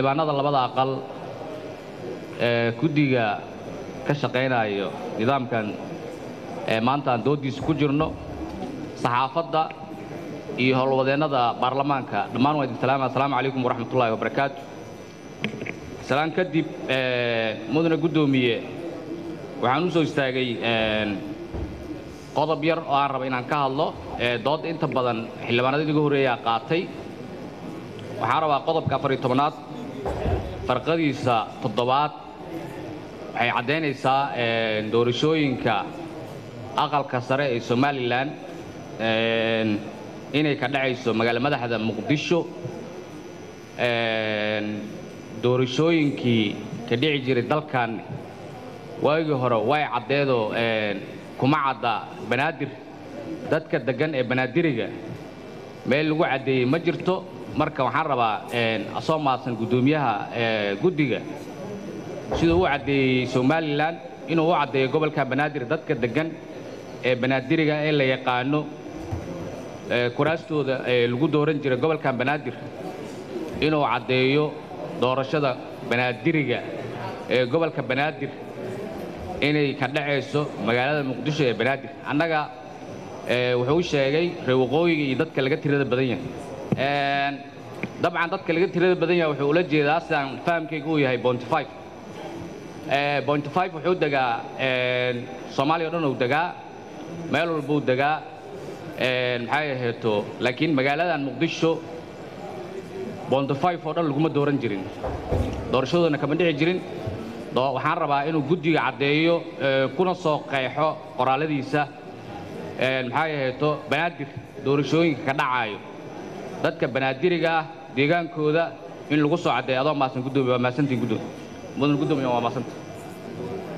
xildhibaanada labada aqal ee guddiga ka shaqaynayo nidaamkan ee maanta aan dooddiisa ku jirno saxaafadda iyo howlwadeennada baarlamaanka dhammaan waa idin salaama assalaamu calaykum waraxmatullaahi wabarakaatu salaan kadib mudane guddoomiye waxaan u soo istaagay qodob yar oo aan raba inaan ka hadlo doodda inta badan xildhibaanada idiga horreeyaa qaatay waxaan rabaa qodobka afar iyo tobanaad farqadiisa toddobaad waxay caddaynaysaa doorashooyinka aqalka sare ee somalilan inay ka dhacayso magaalo madaxda muqdisho doorashooyinkii ka dhici jiray dalkan waagii hore way caddeedoo kuma cadda banaadir dadka deggan ee banaadiriga meel lagu caddeeyey ma jirto marka waxaan rabaa asoo maadsan guddoomiyaha guddiga siduu u caddeeyey somalilan inuu u caddeeyo gobolka banaadir dadka deggan ee banaadiriga ee la yaqaano kuraastooda lagu dooran jiray gobolkan banaadir inuu caddeeyo doorashada banaadiriga ee gobolka banaadir inay ka dhacayso magaalada muqdisho ee banaadir annaga wuxuu sheegay reer waqooyiga iyo dadka laga tirada badan yahay dabcan dadka laga tirada badan yahay wuxuu ula jeedaa sidaan fahamkayga uu yahay bonty five bonty five wuxuu degaa soomaaliya o dhan uu degaa meel walbuu degaa maxay aheeto laakiin magaaladan muqdisho bonty five oo dhan laguma dooran jirin doorashadoodana kama dhici jirin waxaan rabaa inuu guddiga caddeeyo kuna soo qeexo qoraaladiisa maxay aheeto banaadir doorashooyinka ka dhacaayo dadka banaadiriga ah deegaankooda in lagu soo caddeeyo adoo maasan guddoomiye waa maasantiin guddoomiye mudan guddoomiye waa maasanta